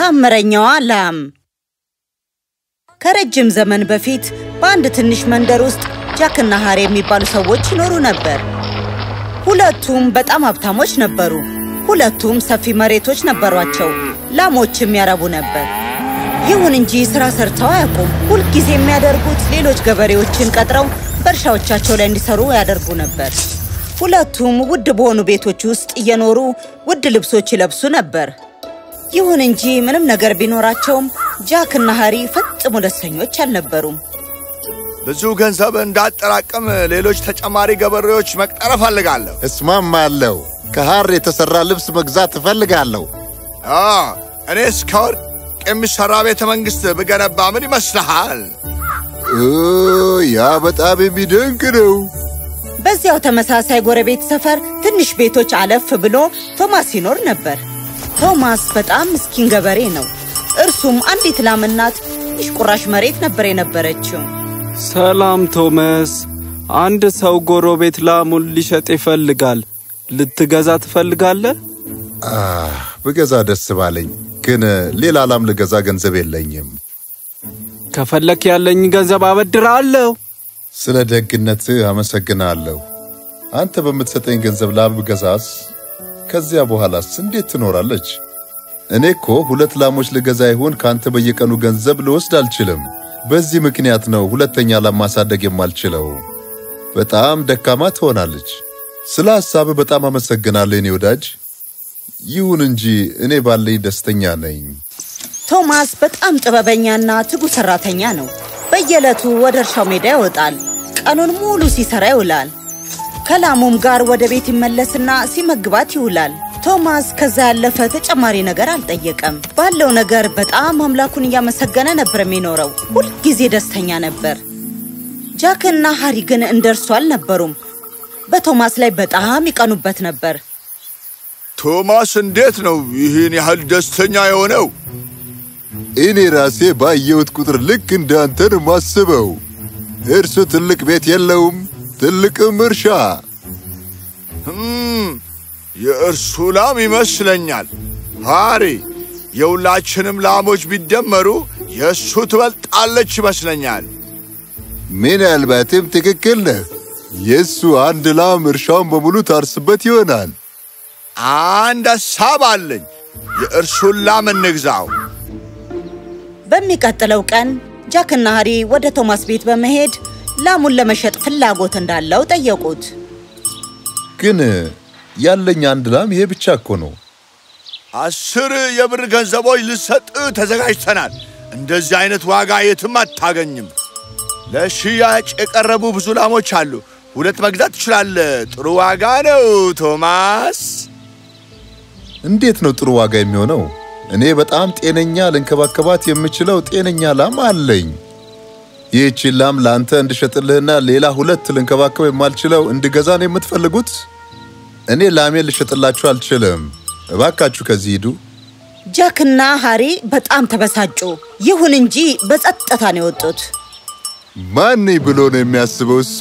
ታምረኛዋ ላም ከረጅም ዘመን በፊት በአንድ ትንሽ መንደር ውስጥ ጃክና ሃሪ የሚባሉ ሰዎች ይኖሩ ነበር። ሁለቱም በጣም ሀብታሞች ነበሩ። ሁለቱም ሰፊ መሬቶች ነበሯቸው። ላሞችም ያረቡ ነበር። ይሁን እንጂ ስራ ሰርተው አያውቁም። ሁልጊዜ የሚያደርጉት ሌሎች ገበሬዎችን ቀጥረው በእርሻዎቻቸው ላይ እንዲሰሩ ያደርጉ ነበር። ሁለቱም ውድ በሆኑ ቤቶች ውስጥ እየኖሩ ውድ ልብሶች ይለብሱ ነበር። ይሁን እንጂ ምንም ነገር ቢኖራቸውም ጃክ እና ሃሪ ፈጽሞ ደስተኞች አልነበሩም። ብዙ ገንዘብ እንዳጠራቅም ሌሎች ተጨማሪ ገበሬዎች መቅጠር እፈልጋለሁ። እስማማለሁ። ከሐር የተሠራ ልብስ መግዛት እፈልጋለሁ። አ እኔስ ከወርቅ የሚሠራ ቤተ መንግሥት ብገነባ ምን ይመስልሃል? ኦ፣ ያ በጣም የሚደንቅ ነው። በዚያው ተመሳሳይ ጎረቤት ሰፈር ትንሽ ቤቶች አለፍ ብሎ ቶማስ ይኖር ነበር። ቶማስ በጣም ምስኪን ገበሬ ነው። እርሱም አንዲት ላምናት ትንሽ ቁራሽ መሬት ነበር የነበረችው። ሰላም ቶማስ፣ አንድ ሰው ጎረቤት ላሙን ሊሸጥ ይፈልጋል። ልትገዛ ትፈልጋለህ? አህ፣ ብገዛ ደስ ባለኝ፣ ግን ሌላ ላም ልገዛ ገንዘብ የለኝም። ከፈለክ ያለኝ ገንዘብ አበድርሃለሁ። ስለ ደግነትህ አመሰግናለሁ። አንተ በምትሰጠኝ ገንዘብ ላም ብገዛስ? ከዚያ በኋላስ እንዴት ትኖራለች? እኔ እኮ ሁለት ላሞች ልገዛ ይሆን ከአንተ በየቀኑ ገንዘብ ልወስድ አልችልም። በዚህ ምክንያት ነው ሁለተኛ ላም ማሳደግ የማልችለው። በጣም ደካማ ትሆናለች። ስለ ሐሳብህ በጣም አመሰግናለሁ የኔ ወዳጅ። ይሁን እንጂ እኔ ባለኝ ደስተኛ ነኝ። ቶማስ በጣም ጥበበኛና ትጉ ሰራተኛ ነው። በየዕለቱ ወደ እርሻው ሜዳ ይወጣል። ቀኑን ሙሉ ሲሰራ ይውላል። ከላሙም ጋር ወደ ቤት ይመለስና ሲመግባት ይውላል። ቶማስ ከዛ ያለፈ ተጨማሪ ነገር አልጠየቀም። ባለው ነገር በጣም አምላኩን እያመሰገነ ነበር የሚኖረው። ሁልጊዜ ደስተኛ ነበር። ጃክና ሃሪ ግን እንደ እርሱ አልነበሩም። በቶማስ ላይ በጣም ይቀኑበት ነበር። ቶማስ እንዴት ነው ይህን ያህል ደስተኛ የሆነው? እኔ ራሴ ባየሁት ቁጥር ልክ እንዳንተ ነው ማስበው። እርሱ ትልቅ ቤት የለውም፣ ትልቅም እርሻ። ህም፣ የእርሱ ላም ይመስለኛል። ሃሪ፣ የሁላችንም ላሞች ቢደመሩ የእሱ ትበልጣለች ይመስለኛል። ምናልባትም ትክክል ነህ። የእሱ አንድ ላም እርሻውን በሙሉ ታርስበት ይሆናል። አንድ ሐሳብ አለኝ። የእርሱን ላም እንግዛው። በሚቀጥለው ቀን ጃክና ሃሪ ወደ ቶማስ ቤት በመሄድ ላሙን ለመሸጥ ፍላጎት እንዳለው ጠየቁት። ግን ያለኝ አንድ ላም ይሄ ብቻ እኮ ነው። አስር የብር ገንዘቦች ልሰጥ ተዘጋጅተናል። እንደዚህ አይነት ዋጋ የትም አታገኝም። ለሽያጭ የቀረቡ ብዙ ላሞች አሉ። ሁለት መግዛት ትችላለህ። ጥሩ ዋጋ ነው ቶማስ። እንዴት ነው ጥሩ ዋጋ የሚሆነው? እኔ በጣም ጤነኛ ልንከባከባት የምችለው ጤነኛ ላም አለኝ። ይህቺን ላም ለአንተ እንድሸጥልህና ሌላ ሁለት ልንከባከብ የማልችለው እንድገዛ ነው የምትፈልጉት? እኔ ላሜን ልሸጥላችሁ አልችልም። እባካችሁ ከዚህ ሂዱ። ጃክና ሃሪ በጣም ተበሳጩ። ይሁን እንጂ በጸጥታ ነው የወጡት። ማን ብሎ ነው የሚያስበው እሱ?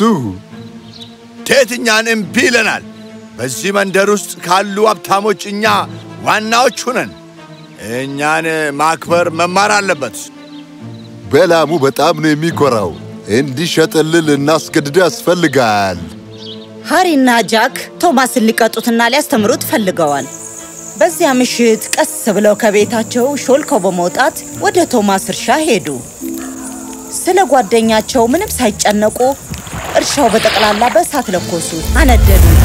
ቴትኛን እምቢ ይለናል። በዚህ መንደር ውስጥ ካሉ ሀብታሞች እኛ ዋናዎቹ ነን። እኛን ማክበር መማር አለበት። በላሙ በጣም ነው የሚኮራው። እንዲሸጥልህ ልናስገድደው ያስፈልጋል። ሃሪና ጃክ ቶማስን ሊቀጡትና ሊያስተምሩት ፈልገዋል። በዚያ ምሽት ቀስ ብለው ከቤታቸው ሾልከው በመውጣት ወደ ቶማስ እርሻ ሄዱ። ስለ ጓደኛቸው ምንም ሳይጨነቁ እርሻው በጠቅላላ በእሳት ለኮሱ፣ አነደዱት።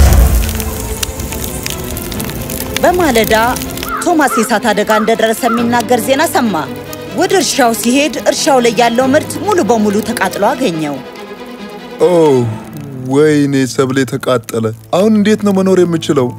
በማለዳ ቶማስ የእሳት አደጋ እንደደረሰ የሚናገር ዜና ሰማ። ወደ እርሻው ሲሄድ እርሻው ላይ ያለው ምርት ሙሉ በሙሉ ተቃጥሎ አገኘው። ኦ ወይኔ፣ ሰብሌ ተቃጠለ። አሁን እንዴት ነው መኖር የምችለው?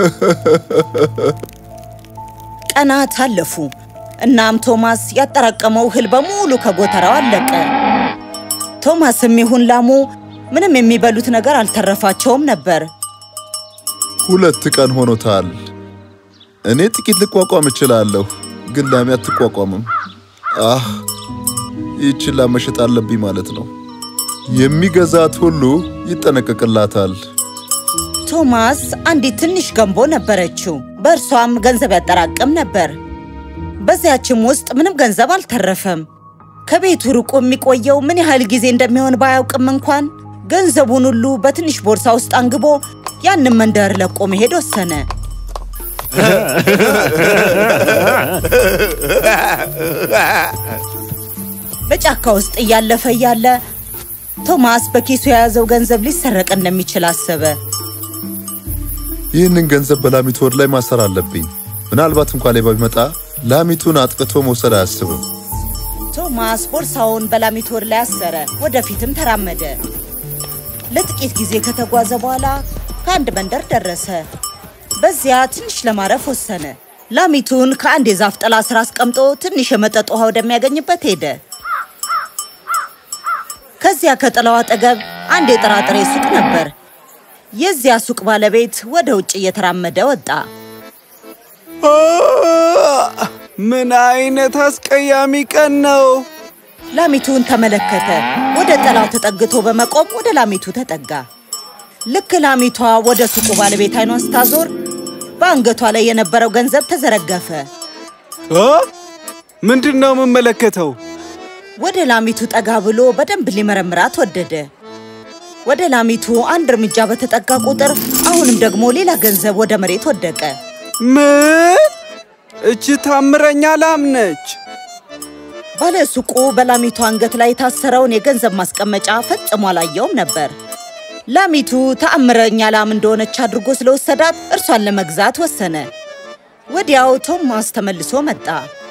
ቀናት አለፉ። እናም ቶማስ ያጠራቀመው እህል በሙሉ ከጎተራው አለቀ። ቶማስም ይሁን ላሙ ምንም የሚበሉት ነገር አልተረፋቸውም ነበር። ሁለት ቀን ሆኖታል። እኔ ጥቂት ልቋቋም እችላለሁ፣ ግን ላሜ አትቋቋምም። አህ ይህችን ላም መሸጥ አለብኝ ማለት ነው። የሚገዛት ሁሉ ይጠነቀቅላታል። ቶማስ አንዲት ትንሽ ገንቦ ነበረችው። በእርሷም ገንዘብ ያጠራቅም ነበር። በዚያችም ውስጥ ምንም ገንዘብ አልተረፈም። ከቤቱ ርቆ የሚቆየው ምን ያህል ጊዜ እንደሚሆን ባያውቅም እንኳን ገንዘቡን ሁሉ በትንሽ ቦርሳ ውስጥ አንግቦ ያንን መንደር ለቆ መሄድ ወሰነ። በጫካ ውስጥ እያለፈ እያለ ቶማስ በኪሱ የያዘው ገንዘብ ሊሰረቅ እንደሚችል አሰበ። ይህንን ገንዘብ በላሚቱ ወድ ላይ ማሰር አለብኝ። ምናልባት እንኳ ሌባ ቢመጣ ላሚቱን አጥቅቶ መውሰድ አያስብም። ቶማስ ቦርሳውን በላሚቱ ወድ ላይ አሰረ። ወደፊትም ተራመደ። ለጥቂት ጊዜ ከተጓዘ በኋላ ከአንድ መንደር ደረሰ። በዚያ ትንሽ ለማረፍ ወሰነ። ላሚቱን ከአንድ የዛፍ ጥላ ስር አስቀምጦ ትንሽ የመጠጥ ውሃ ወደሚያገኝበት ሄደ። ከዚያ ከጥላው አጠገብ አንድ የጥራጥሬ ሱቅ ነበር። የዚያ ሱቅ ባለቤት ወደ ውጭ እየተራመደ ወጣ። ምን አይነት አስቀያሚ ቀን ነው! ላሚቱን ተመለከተ። ወደ ጥላው ተጠግቶ በመቆም ወደ ላሚቱ ተጠጋ። ልክ ላሚቷ ወደ ሱቁ ባለቤት አይኗን ስታዞር በአንገቷ ላይ የነበረው ገንዘብ ተዘረገፈ። እ? ምንድን ነው የምመለከተው? ወደ ላሚቱ ጠጋ ብሎ በደንብ ሊመረምራት ወደደ። ወደ ላሚቱ አንድ እርምጃ በተጠጋ ቁጥር አሁንም ደግሞ ሌላ ገንዘብ ወደ መሬት ወደቀ። ምን? እች ታምረኛ ላም ነች። ባለ ሱቁ በላሚቱ አንገት ላይ የታሰረውን የገንዘብ ማስቀመጫ ፈጽሞ አላየውም ነበር። ላሚቱ ተአምረኛ ላም እንደሆነች አድርጎ ስለወሰዳት እርሷን ለመግዛት ወሰነ። ወዲያው ቶማስ ተመልሶ መጣ።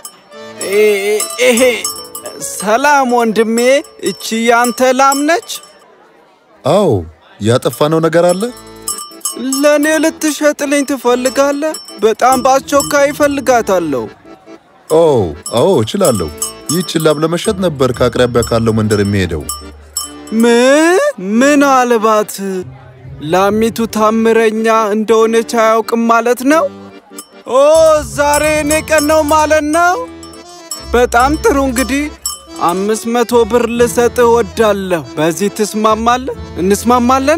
እ- ይሄ ሰላም ወንድሜ፣ እቺ ያንተ ላም ነች? አዎ፣ ያጠፋነው ነገር አለ? ለእኔ ልትሸጥልኝ ትፈልጋለህ? በጣም በአስቸኳይ እፈልጋታለሁ። ኦ፣ አዎ፣ እችላለሁ። ይህችን ላም ለመሸጥ ነበር ከአቅራቢያ ካለው መንደር የሚሄደው። ምን? ምናልባት ላሚቱ ታምረኛ እንደሆነች አያውቅም ማለት ነው? ኦ ዛሬ እኔ ቀን ነው ማለት ነው። በጣም ጥሩ እንግዲህ አምስት መቶ ብር ልሰጥህ እወዳለሁ። በዚህ ትስማማለህ? እንስማማለን?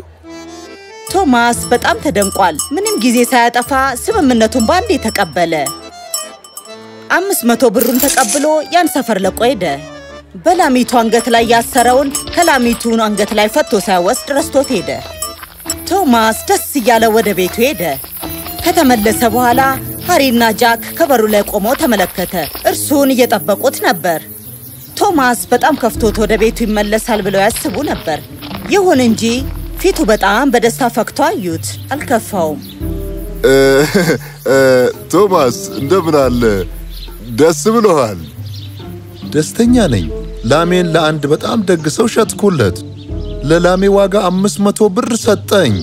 ቶማስ በጣም ተደንቋል። ምንም ጊዜ ሳያጠፋ ስምምነቱን በአንዴ ተቀበለ። አምስት መቶ ብሩን ተቀብሎ ያን ሰፈር ለቆ ሄደ። በላሚቱ አንገት ላይ ያሰረውን ከላሚቱን አንገት ላይ ፈቶ ሳይወስድ ረስቶት ሄደ። ቶማስ ደስ እያለ ወደ ቤቱ ሄደ። ከተመለሰ በኋላ ሃሪና ጃክ ከበሩ ላይ ቆመው ተመለከተ። እርሱን እየጠበቁት ነበር። ቶማስ በጣም ከፍቶት ወደ ቤቱ ይመለሳል ብለው ያስቡ ነበር። ይሁን እንጂ ፊቱ በጣም በደስታ ፈክቶ አዩት። አልከፋውም። እ፣ እ፣ ቶማስ እንደምን አለ? ደስ ብሎሃል? ደስተኛ ነኝ። ላሜን ለአንድ በጣም ደግ ሰው ሸጥኩለት። ለላሜ ዋጋ አምስት መቶ ብር ሰጠኝ።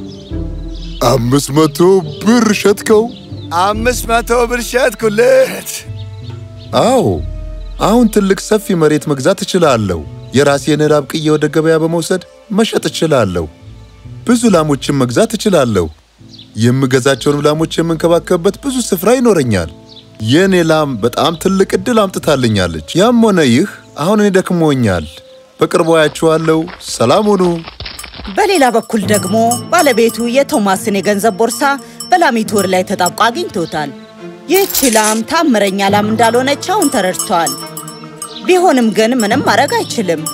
አምስት መቶ ብር ሸጥከው? አምስት መቶ ብር ሸጥኩለት። አዎ፣ አሁን ትልቅ ሰፊ መሬት መግዛት እችላለሁ። የራሴን ላም ቅዬ ወደ ገበያ በመውሰድ መሸጥ እችላለሁ። ብዙ ላሞችን መግዛት እችላለሁ። የምገዛቸውንም ላሞች የምንከባከብበት ብዙ ስፍራ ይኖረኛል። የእኔ ላም በጣም ትልቅ ዕድል አምጥታልኛለች። ያም ሆነ ይህ አሁን እኔ ደክሞኛል። በቅርቡ አያችኋለሁ። ሰላም ሁኑ። በሌላ በኩል ደግሞ ባለቤቱ የቶማስን የገንዘብ ቦርሳ በላሚቱ ወር ላይ ተጣብቆ አግኝቶታል። ይህች ላም ታምረኛ ላም እንዳልሆነች አሁን ተረድቷል። ቢሆንም ግን ምንም ማድረግ አይችልም።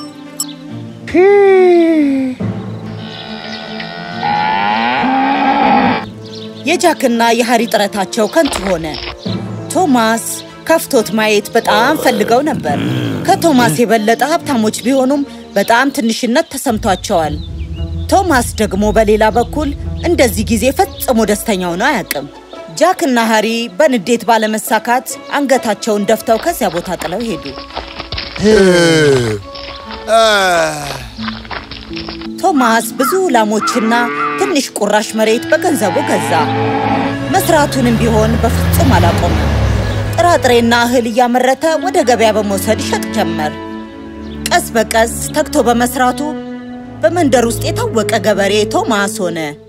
የጃክና የሃሪ ጥረታቸው ከንቱ ሆነ። ቶማስ ከፍቶት ማየት በጣም ፈልገው ነበር። ከቶማስ የበለጠ ሀብታሞች ቢሆኑም በጣም ትንሽነት ተሰምቷቸዋል። ቶማስ ደግሞ በሌላ በኩል እንደዚህ ጊዜ ፈጽሞ ደስተኛ ሆኖ አያውቅም። ጃክና ሃሪ በንዴት ባለመሳካት አንገታቸውን ደፍተው ከዚያ ቦታ ጥለው ሄዱ። ቶማስ ብዙ ላሞችና ትንሽ ቁራሽ መሬት በገንዘቡ ገዛ። መስራቱንም ቢሆን በፍጹም አላቆመም። ጥራጥሬና እህል እያመረተ ወደ ገበያ በመውሰድ ይሸጥ ጀመር። ቀስ በቀስ ተግቶ በመስራቱ በመንደር ውስጥ የታወቀ ገበሬ ቶማስ ሆነ።